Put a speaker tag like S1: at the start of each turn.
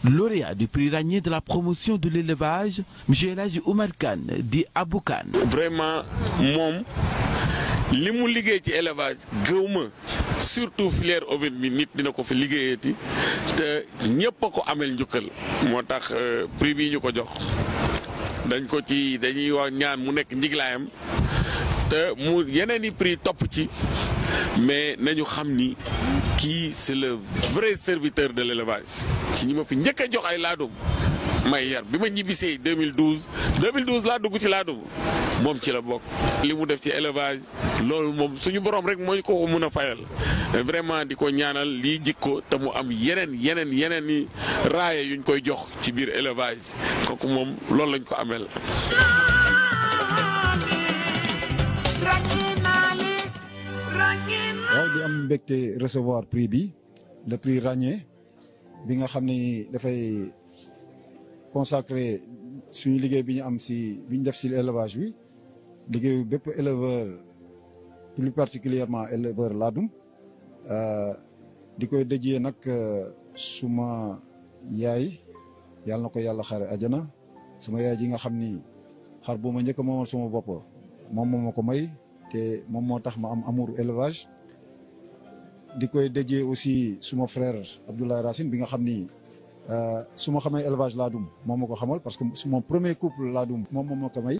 S1: lauréat du prix Ragné de la promotion de l'élevage monsieur El Hadji Oumar Kane di Abou Kane
S2: vraiment moom li mu liggéey ci élevage gëw ma surtout filière ovine bi nit dina ko fi liggéeyati te ñëpp a ko amel njukkal moo tax prix bii ñu ko jox dañ ko ci dañuy wax ñaan mu nekk njiglaayam te mu yeneen i prix topp ci mais nañu xam ni kii c'est le vrai serviteur de l'élevage ci ñi ma fi njëkk a jox ay laadum may yar bi ma ñibbisee 2012 2012 laa dugg ci laadum moom ci la bokk li mu def ci élevage loolu moom suñu borom rek moo ñu ko mën a fayal vraiment di ko ñaanal lii jikko te mu am yeneen yeneen yeneen i raaye yuñ koy jox ci biir élevage kooku moom loolu lañ ko amel
S3: waaw di am mbégte recevoir prix bi le prix Ragné bi nga xam ni dafay consacré suñu liggéey bi ñu am si bi ñu def si élevage bi liggéeyu bépp éleveur plus particulièrement éleveur laadum di koy dëjee nag suma yaay yàlla na ko yàlla xare ajana suma yaay ji nga xam ni xar bu ma njëkk a moomal suma bopp moom moo ma ko may te moom moo tax ma am amour élevage di koy dëjee aussi suma frère Abdoulaye Racine bi nga xam ni su ma xamee élevage laadum moom ma ko xamal parce que mon premier couple laadum moom moo ma ko may